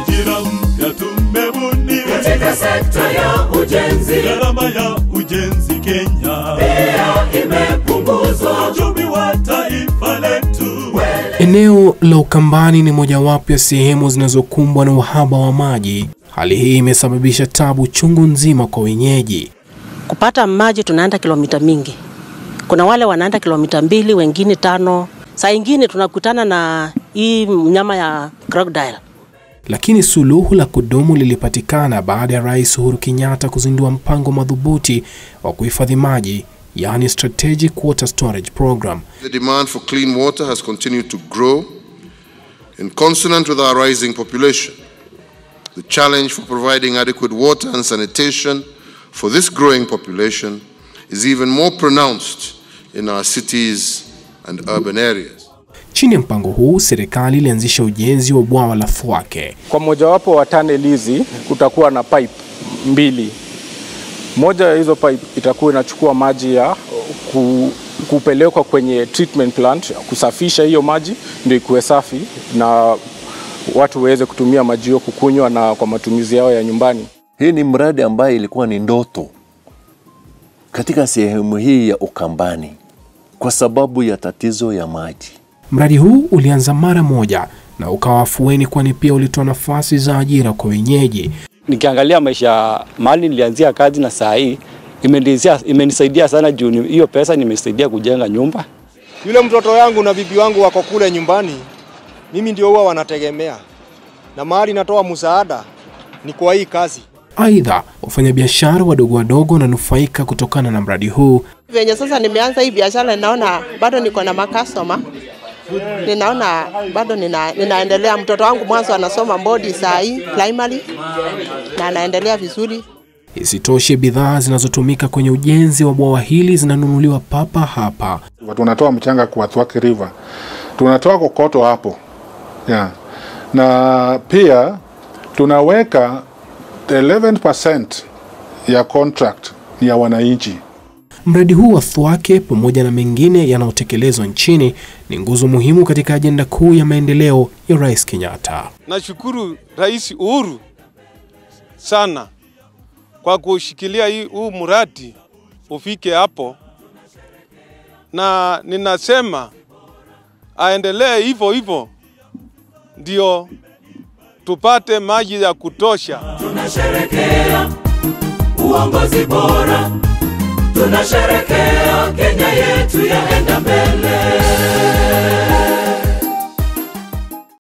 ajira mpya tumebuni katika sekta ya ujenzi gharama ya ujenzi Kenya pia imepunguzwa. uchumi wa taifa letu Eneo la Ukambani ni mojawapo ya sehemu zinazokumbwa na uhaba wa maji. Hali hii imesababisha tabu chungu nzima kwa wenyeji. kupata maji tunaenda kilomita mingi. Kuna wale wanaenda kilomita mbili, wengine tano. Saa ingine tunakutana na hii mnyama ya crocodile. Lakini suluhu la kudumu lilipatikana baada ya Rais Uhuru Kenyatta kuzindua mpango madhubuti wa kuhifadhi maji, yaani Strategic Water Storage Program. The demand for clean water has continued to grow in consonant with our rising population. The challenge for providing adequate water and sanitation for this growing population is even more pronounced in our cities and urban areas. Chini ya mpango huu, serikali ilianzisha ujenzi wa bwawa la Thwake. Kwa mojawapo wa tunnel hizi kutakuwa na pipe mbili. Moja ya hizo pipe itakuwa inachukua maji ya ku, kupelekwa kwenye treatment plant kusafisha hiyo maji ndio ikuwe safi na watu waweze kutumia maji hiyo kukunywa na kwa matumizi yao ya nyumbani. Hii ni mradi ambaye ilikuwa ni ndoto katika sehemu hii ya Ukambani kwa sababu ya tatizo ya maji. Mradi huu ulianza mara moja na ukawa afueni, kwani pia ulitoa nafasi za ajira kwa wenyeji. nikiangalia maisha mahali nilianzia kazi na saa hii imenisaidia, imenisaidia sana juu ni- hiyo pesa nimesaidia kujenga nyumba. Yule mtoto yangu na bibi wangu wako kule nyumbani, mimi ndio huwa wanategemea, na mahali natoa msaada ni kwa hii kazi. Aidha, wafanyabiashara wadogo wadogo wananufaika kutokana na mradi huu. Venye sasa nimeanza hii biashara, ninaona bado niko na makastoma, ninaona bado nina, ninaendelea. Mtoto wangu mwanzo anasoma Mbodi saa hii primary na anaendelea vizuri. Isitoshe, bidhaa zinazotumika kwenye ujenzi wa bwawa hili zinanunuliwa papa hapa. tunatoa mchanga kwa Thwake River, tunatoa kokoto hapo yeah. na pia tunaweka 11% ya contract ni ya wananchi. Mradi huu wa Thwake pamoja na mengine yanayotekelezwa nchini ni nguzo muhimu katika ajenda kuu ya maendeleo ya Rais Kenyatta. Nashukuru Rais Uhuru sana kwa kushikilia hii huu mradi ufike hapo, na ninasema aendelee hivyo hivyo, ndio tupate maji ya kutosha. tunasherekea uongozi bora, tunasherekea Kenya yetu yaenda mbele.